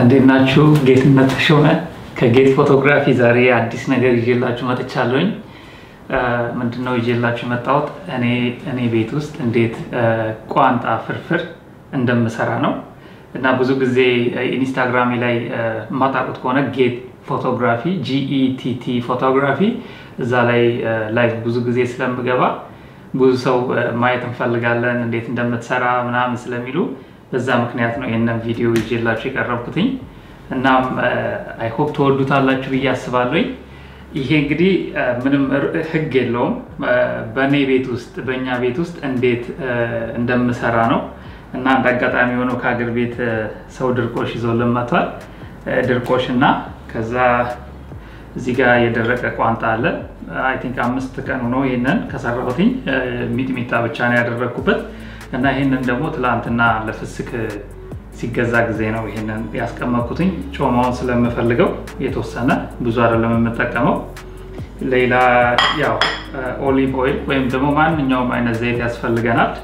እንዴት ናችሁ? ጌትነት ተሾመ ከጌት ፎቶግራፊ ዛሬ አዲስ ነገር ይዤላችሁ መጥቻለሁኝ። ምንድነው ይዤላችሁ የመጣሁት እኔ እኔ ቤት ውስጥ እንዴት ቋንጣ ፍርፍር እንደምሰራ ነው እና ብዙ ጊዜ ኢንስታግራሜ ላይ የማታውቁት ከሆነ ጌት ፎቶግራፊ ጂኢቲቲ ፎቶግራፊ እዛ ላይ ላይቭ ብዙ ጊዜ ስለምገባ ብዙ ሰው ማየት እንፈልጋለን እንዴት እንደምትሰራ ምናምን ስለሚሉ በዛ ምክንያት ነው ይህንን ቪዲዮ ይዤላችሁ የቀረብኩትኝ። እናም አይሆፕ ተወዱታላችሁ ብዬ አስባለሁኝ። ይሄ እንግዲህ ምንም ህግ የለውም። በእኔ ቤት ውስጥ በእኛ ቤት ውስጥ እንዴት እንደምሰራ ነው እና እንደ አጋጣሚ የሆነው ከሀገር ቤት ሰው ድርቆሽ ይዞልን መጥቷል። ድርቆሽ እና ከዛ እዚህ ጋር የደረቀ ቋንጣ አለ። አይ ቲንክ አምስት ቀን ሆኖ ይህንን ከሰራሁትኝ ሚጥሚጣ ብቻ ነው ያደረግኩበት እና ይህንን ደግሞ ትላንትና ለፍስክ ሲገዛ ጊዜ ነው ይህንን ያስቀመጥኩትኝ። ጮማውን ስለምፈልገው የተወሰነ ብዙ አይደለም የምጠቀመው። ሌላ ያው ኦሊቭ ኦይል ወይም ደግሞ ማንኛውም አይነት ዘይት ያስፈልገናል።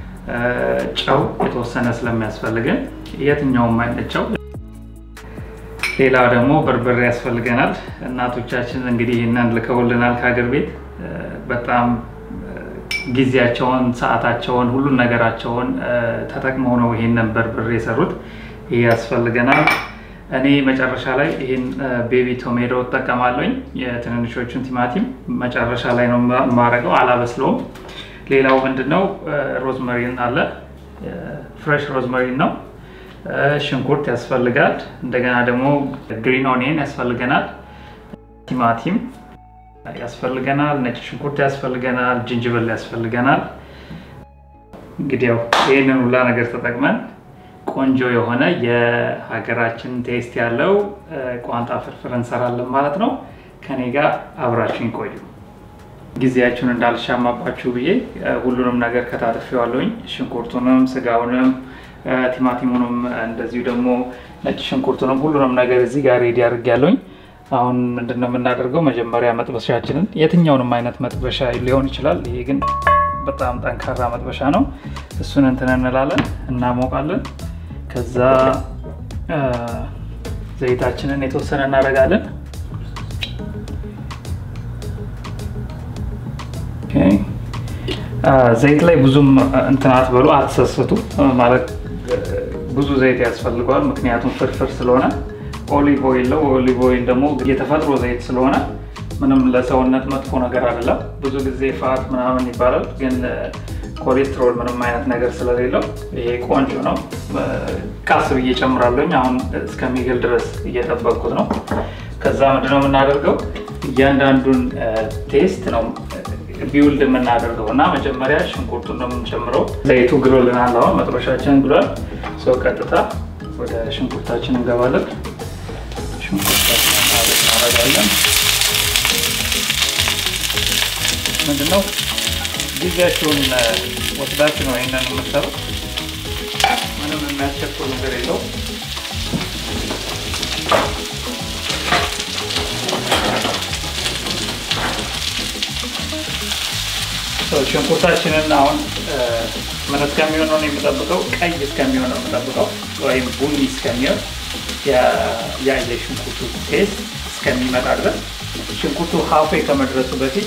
ጨው የተወሰነ ስለሚያስፈልገን የትኛውም አይነት ጨው። ሌላ ደግሞ በርበሬ ያስፈልገናል። እናቶቻችን እንግዲህ ይህንን ልከውልናል ከሀገር ቤት በጣም ጊዜያቸውን፣ ሰዓታቸውን፣ ሁሉን ነገራቸውን ተጠቅመው ነው ይሄንን በርበሬ የሰሩት። ይሄ ያስፈልገናል። እኔ መጨረሻ ላይ ይህን ቤቢ ቶሜቶ እጠቀማለኝ። የትንንሾቹን ቲማቲም መጨረሻ ላይ ነው የማረገው፣ አላበስለውም። ሌላው ምንድነው ሮዝመሪን አለ፣ ፍሬሽ ሮዝመሪን ነው። ሽንኩርት ያስፈልጋል። እንደገና ደግሞ ግሪን ኦኒየን ያስፈልገናል። ቲማቲም ያስፈልገናል። ነጭ ሽንኩርት ያስፈልገናል። ጅንጅብል ያስፈልገናል። እንግዲህ ያው ይህንን ሁላ ነገር ተጠቅመን ቆንጆ የሆነ የሀገራችን ቴስት ያለው ቋንጣ ፍርፍር እንሰራለን ማለት ነው። ከኔ ጋር አብራችሁኝ ቆዩ። ጊዜያችሁን እንዳልሻማባችሁ ብዬ ሁሉንም ነገር ከታትፌዋለሁኝ። ሽንኩርቱንም፣ ስጋውንም፣ ቲማቲሙንም እንደዚሁ ደግሞ ነጭ ሽንኩርቱንም ሁሉንም ነገር እዚህ ጋር ሬዲ አድርጌያለሁኝ። አሁን ምንድነው የምናደርገው? መጀመሪያ መጥበሻችንን የትኛውንም አይነት መጥበሻ ሊሆን ይችላል። ይሄ ግን በጣም ጠንካራ መጥበሻ ነው። እሱን እንትን እንላለን፣ እናሞቃለን። ከዛ ዘይታችንን የተወሰነ እናደርጋለን። ዘይት ላይ ብዙም እንትን አትበሉ፣ አትሰስቱ። ማለት ብዙ ዘይት ያስፈልገዋል፣ ምክንያቱም ፍርፍር ስለሆነ ኦሊቭ ኦይል ነው። ኦሊቭ ኦይል ደግሞ የተፈጥሮ ዘይት ስለሆነ ምንም ለሰውነት መጥፎ ነገር አይደለም። ብዙ ጊዜ ፋት ምናምን ይባላል፣ ግን ኮሌስትሮል ምንም አይነት ነገር ስለሌለው ይሄ ቆንጆ ነው። ቃስ ብዬ ጨምራለሁኝ። አሁን እስከሚግል ድረስ እየጠበቅኩት ነው። ከዛ ምንድነው የምናደርገው እያንዳንዱን ቴስት ነው ቢውልድ የምናደርገው እና መጀመሪያ ሽንኩርቱን ነው የምንጨምረው። ዘይቱ ግሎልናል። አሁን መጥበሻችን ግሏል። ሰው ቀጥታ ወደ ሽንኩርታችን እንገባለን። ሽንኩርታችን እናደርጋለን። ምንድነው ጊዜያችሁን ወስዳችሁ ነው ይህንን የምትሰሩት። ምንም የሚያስቸኩል ነገር የለው። ሽንኩርታችንን አሁን ምን እስከሚሆን ነው የምጠብቀው? ቀይ እስከሚሆን ነው የምጠብቀው፣ ወይም ቡኒ እስከሚሆን ያ የሽንኩርቱ ቴስት እስከሚመጣ ድረስ ሽንኩርቱ ሀፌ ከመድረሱ በፊት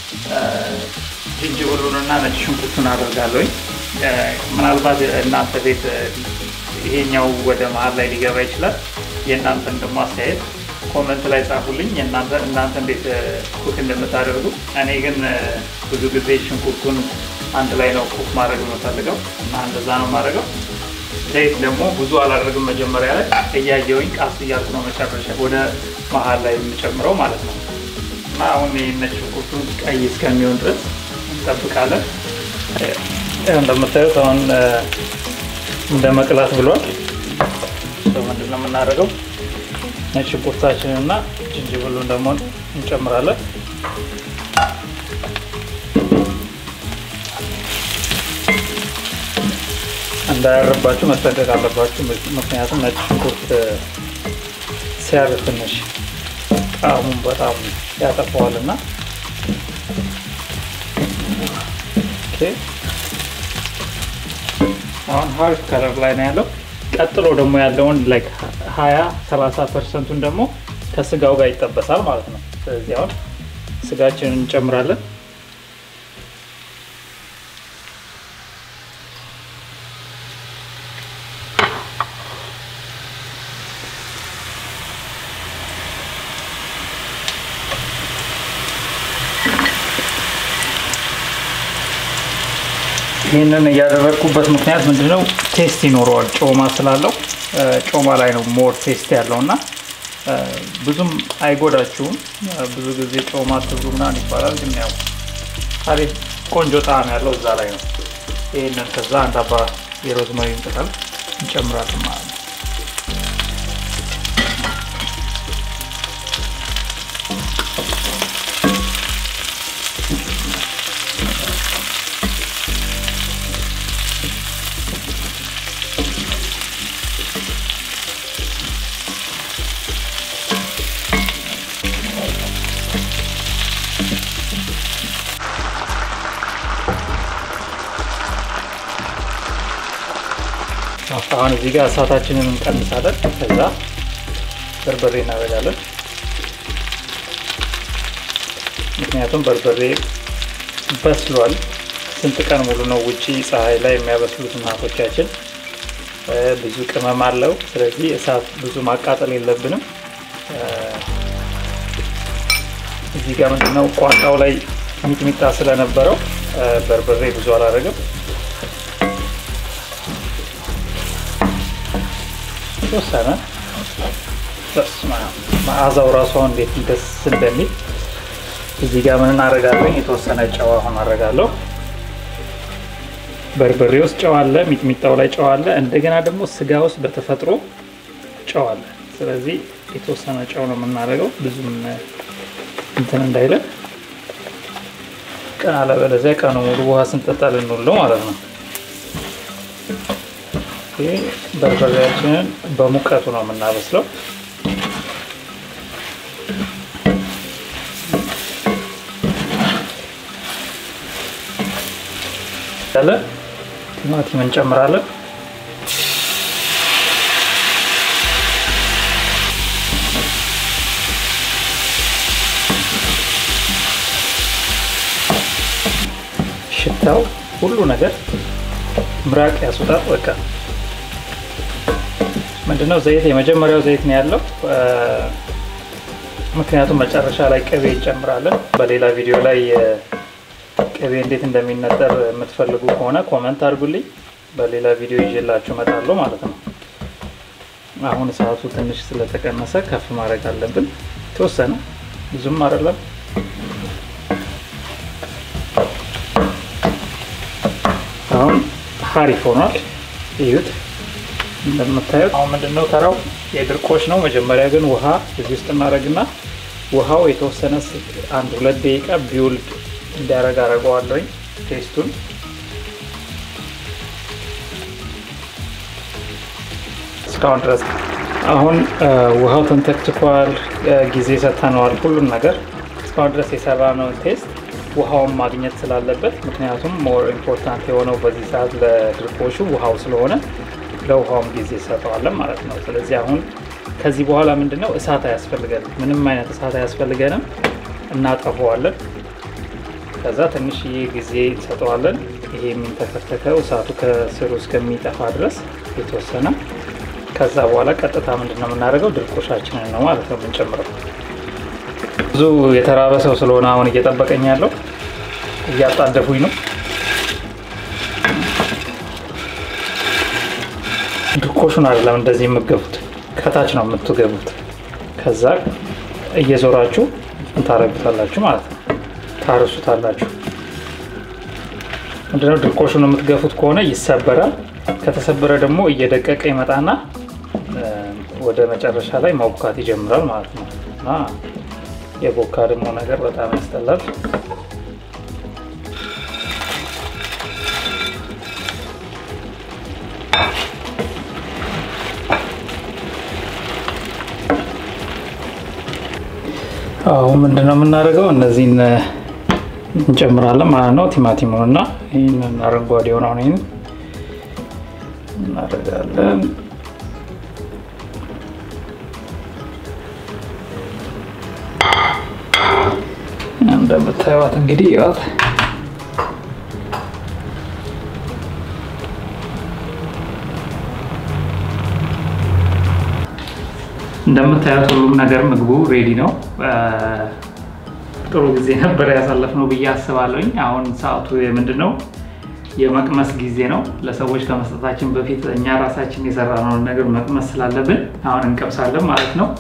ዝንጅብሉንና ነጭ ሽንኩርቱን አደርጋለሁኝ። ምናልባት እናንተ ቤት ይሄኛው ወደ መሀል ላይ ሊገባ ይችላል። የእናንተን ደግሞ አስተያየት ኮመንት ላይ ጻፉልኝ፣ እናንተ እንዴት ኩክ እንደምታደርጉ። እኔ ግን ብዙ ጊዜ ሽንኩርቱን አንድ ላይ ነው ኩክ ማድረግ የምፈልገው እና እንደዛ ነው የማደርገው። ዘይት ደግሞ ብዙ አላደርግም። መጀመሪያ ላይ እያየውኝ ቃስ እያልኩ ነው መጨረሻ ወደ መሀል ላይ የምጨምረው ማለት ነው። እና አሁን ይህን ሽንኩርቱን ቀይ እስከሚሆን ድረስ እንጠብቃለን። እንደምታዩት አሁን እንደ መቅላት ብሏል። ምንድን ነው የምናደርገው? ነጭ ሽንኩርታችንን እና ጅንጅብሉን ደግሞ እንጨምራለን። እንዳያርባችሁ መጠንቀቅ አለባችሁ። ምክንያቱም ነጭ ሽንኩርት ሲያር ትንሽ ጣዕሙን በጣም ያጠፋዋል እና አሁን ሀሪፍ ከለር ላይ ነው ያለው። ቀጥሎ ደግሞ ያለውን ላይክ 20 30 ፐርሰንቱን ደግሞ ከስጋው ጋር ይጠበሳል ማለት ነው። ስለዚህ አሁን ስጋችንን እንጨምራለን። ይህንን እያደረግኩበት ምክንያት ምንድነው? ቴስት ይኖረዋል። ጮማ ስላለው ጮማ ላይ ነው ሞር ቴስት ያለው እና ብዙም አይጎዳችሁም። ብዙ ጊዜ ጮማ ትብሉ ምናምን ይባላል፣ ግን ያው አሪፍ ቆንጆ ጣዕም ያለው እዛ ላይ ነው። ይህንን ከዛ አንድ አባ የሮዝመሪ ቅጠል እንጨምራለን ማለት ነው። አሁን እዚህ ጋር እሳታችንን እንቀንሳለን። ከዛ በርበሬ እናደርጋለን። ምክንያቱም በርበሬ በስሏል። ስንት ቀን ሙሉ ነው ውጪ ፀሐይ ላይ የሚያበስሉት እናቶቻችን። ብዙ ቅመም አለው። ስለዚህ እሳት ብዙ ማቃጠል የለብንም። እዚህ ጋር ምንድነው ቋንጣው ላይ ሚጥሚጣ ስለነበረው በርበሬ ብዙ አላደረግም። ተወሰነ መዓዛው ራሷ እንዴት ደስ እንደሚል እዚህ ጋር ምን እናደርጋለን? የተወሰነ ጨው አሁን አደርጋለሁ። በርበሬ ውስጥ ጨው አለ፣ ሚጥሚጣው ላይ ጨው አለ። እንደገና ደግሞ ስጋ ውስጥ በተፈጥሮ ጨው አለ። ስለዚህ የተወሰነ ጨው ነው የምናደርገው ብዙም እንትን እንዳይለን ቀን አለበለዚያ ቀኑ ሙሉ ውሃ ስንጠጣ ልንውል ነው ማለት ነው። ይህ በርበሬያችንን በሙቀቱ ነው የምናበስለው። ያለ ቲማቲም እንጨምራለን። ሽታው ሁሉ ነገር ምራቅ ያስወጣል። በቃ ምንድነው ዘይት የመጀመሪያው ዘይት ነው ያለው። ምክንያቱም መጨረሻ ላይ ቅቤ እንጨምራለን። በሌላ ቪዲዮ ላይ ቅቤ እንዴት እንደሚነጠር የምትፈልጉ ከሆነ ኮመንት አድርጉልኝ። በሌላ ቪዲዮ ይዤላችሁ እመጣለሁ ማለት ነው። አሁን ሰዓቱ ትንሽ ስለተቀነሰ ከፍ ማድረግ አለብን። የተወሰነ ብዙም አይደለም። አሁን ሀሪፍ ሆኗል። እዩት እንደምታዩት። አሁን ምንድነው ተራው የድርቆሽ ነው። መጀመሪያ ግን ውሃ እዚህ ውስጥ እናደርግና ውሃው የተወሰነ አንድ ሁለት ደቂቃ ቢውልድ እንዲያደርግ አደርገዋለሁኝ ቴስቱን እስካሁን ድረስ አሁን ውሃው ተንተክትኳል፣ ጊዜ ሰጥተነዋል፣ ሁሉም ነገር እስካሁን ድረስ የሰራነውን ቴስት ውሃውን ማግኘት ስላለበት ምክንያቱም ሞር ኢምፖርታንት የሆነው በዚህ ሰዓት ለድርቆሹ ውሃው ስለሆነ ለውሃውም ጊዜ ሰጠዋለን ማለት ነው። ስለዚህ አሁን ከዚህ በኋላ ምንድን ነው እሳት አያስፈልገንም፣ ምንም አይነት እሳት አያስፈልገንም። እናጠፈዋለን። ከዛ ትንሽዬ ጊዜ ሰጠዋለን። ይሄ የሚንተከተከው እሳቱ ከስሩ እስከሚጠፋ ድረስ የተወሰነ ከዛ በኋላ ቀጥታ ምንድን ነው የምናደርገው ድርቆሻችንን ነው ማለት ነው የምንጨምረው። ብዙ የተራበ ሰው ስለሆነ አሁን እየጠበቀኝ ያለው እያጣደፉኝ ነው። ድርቆሹን አይደለም እንደዚህ የምገቡት ከታች ነው የምትገቡት። ከዛ እየዞራችሁ እንታረጉታላችሁ ማለት ነው፣ ታርሱታላችሁ። ምንድነው ድርቆሹን የምትገፉት ከሆነ ይሰበራል። ከተሰበረ ደግሞ እየደቀቀ ይመጣና ወደ መጨረሻ ላይ ማቡካት ይጀምራል ማለት ነው እና የቦካ ደግሞ ነገር በጣም ያስጠላል። አሁን ምንድነው የምናደርገው? እነዚህን እንጨምራለን ማለት ነው። ቲማቲሙን እና ይህንን አረንጓዴ የሆነውን ይህን እናደርጋለን። እንደምታዩት እንግዲህ ይዋት እንደምታዩት ሁሉም ነገር ምግቡ ሬዲ ነው። ጥሩ ጊዜ ነበር ያሳለፍነው ብዬ አስባለሁኝ። አሁን ሰዓቱ ምንድን ነው? የመቅመስ ጊዜ ነው። ለሰዎች ከመስጠታችን በፊት እኛ ራሳችን የሰራነውን ነገር መቅመስ ስላለብን አሁን እንቀምሳለን ማለት ነው።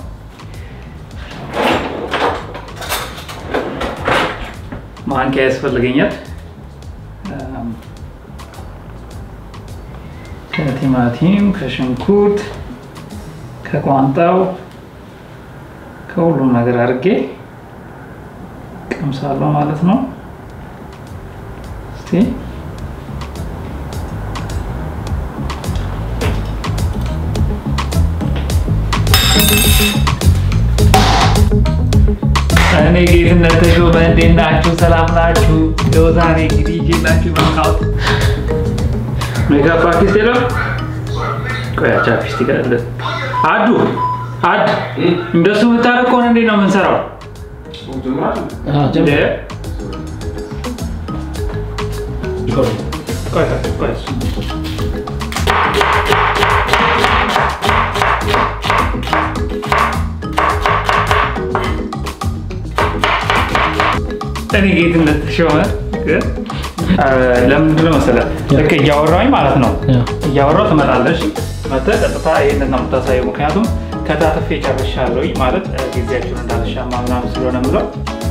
ማንኪያ ያስፈልገኛል። ከቲማቲም፣ ከሽንኩርት፣ ከቋንጣው ከሁሉም ነገር አድርጌ ቀምሳለሁ ማለት ነው። እስቲ እኔ ጌትነት ተሾመ እንዴት ናችሁ? ሰላም ናችሁ? ይኸው ዛሬ እንግዲህ ይዤላችሁ የመጣሁት ሜካፕ አርቲስት የለም። ቆይ ቻፕስቲክ አለ። አዱ አድ እንደሱ የምታደርግ ከሆነ እንዴት ነው የምንሰራው? ቆይ ቆይ እኔ ጌትነት ተሾመ ለምንድን ነው መሰለህ ልክ እያወራሁኝ ማለት ነው እያወራሁ ትመጣለሽ መተህ ቀጥታ ይህንን ነው የምታሳየው ምክንያቱም ከታትፌ ጨርሻለሁኝ ማለት ጊዜያችሁን እንዳልሻማ ምናምን ስለሆነ የምለው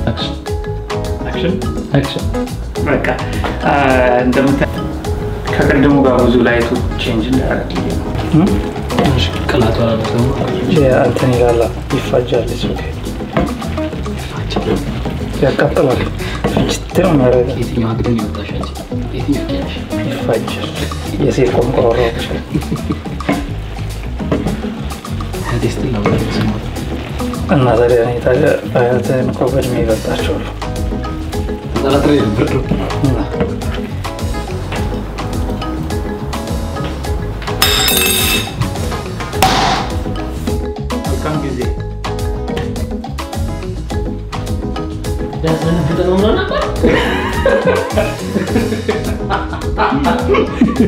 አክሽን በቃ እንደምታ ከቅድሙ ጋር ብዙ ላይቱ ቼንጅ እንዳያደርግ ቅላቱ እንትን ይላል ይፋጃል ያቃጥላል ፍጅት ነው የሚያደርገው የትኛው አግድም ይወጣሻል? የትኛው ቀያሽ? ይፋጃል የሴት ቆንቆሮ ቴስት ነው ስሞት እና ታዲያ እኔ ታዲያ አያትህን እኮ በእድሜ ይበልጣቸዋል ጠራጥሬ ነበር መልካም ጊዜ ያስደነግጥ ነው ምናምን ነበር